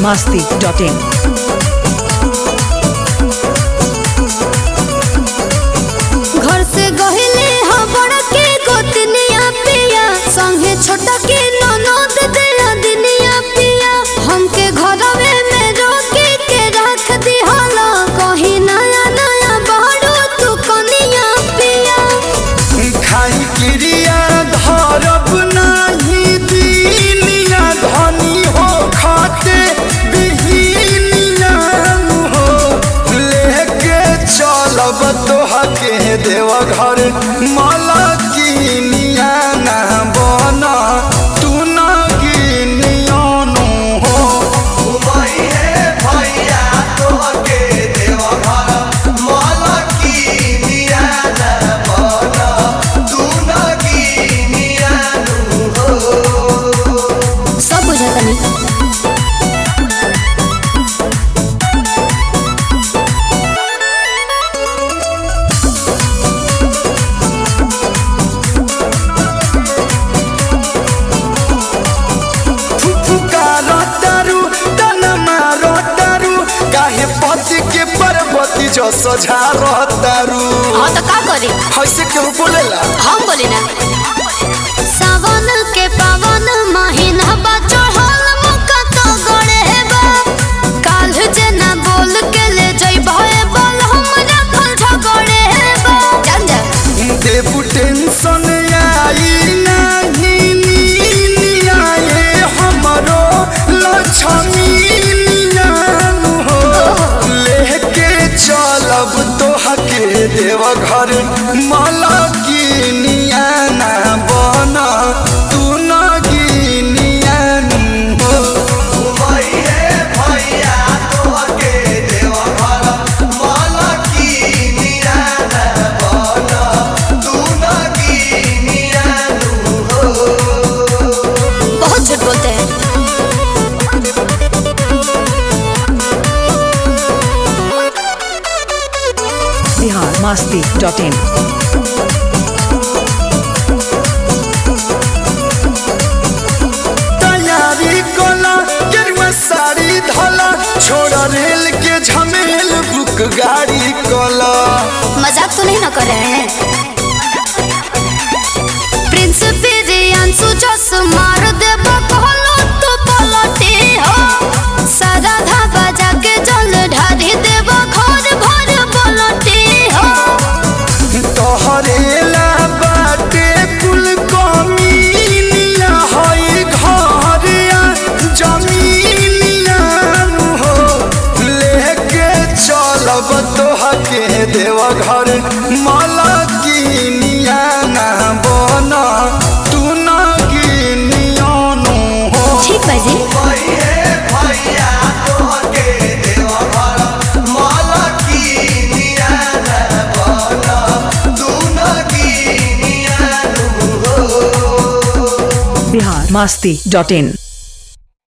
masti.in. घर से गहिले ह बड़ा के गोतनिया पिया संगे छोटा के ननद दिया दिनिया पिया हमके घरवे में रोके के रख दिहला कहीं नया नया बाड़ू तू कनिया पिया खाई क्रिया धरब नाही दीनिया धनी हो खाते बिहीनिया हो लेके चलब तोहके देव घर माला कीनिया ना बना तू ना गिनियानु हो भैया तोहके देव घर माला कीनिया ना बना तू ना गिनियानु सब बुझतनी फुफुकारो तारू तन मारो तारू काहे पति के पर्वती जो सझारो तारू हाँ तो का करी ऐसे क्यों बोलेला हम बोली ना सावन के पावन महीना बा चढ़ल मक्का तो गड़े बा काल जना बोल के ले जई भए बोल हम रखल झगड़े बा जान जा देबू टेंशन आई नहीं नीनी आए हमरो लक्ष्मी हो लेके चलब तोहके देव घर माला कीनिया ना बना तू ना गिनियानु हो भैया तोहके देव घर माला कीनिया ना बना तू ना गिनियानु बहुत झूठ बोलते हैं Bihar masti.in. तैयारी कोला गेरुआ साड़ी धला छोड़ा रेल के झमेल बुक गाड़ी कोला मजाक तो नहीं ना कर रहे हैं प्रिंस बिरियांसु जस मार दे बकलो तो पलटे हो सारा धाबा जाके जल ढारी देव घर भर पलटे हो तोहरेला बाटे कुल कमीनिया हई घरिया जमीनिया हो लेके चलब तोहके देव घर माला कीनिया ना बना तू ना गिनियानु हो ठीक बाजी भैया तोहके देव घर माला कीनिया ना बना तू ना गिनियानु Bihar masti.in.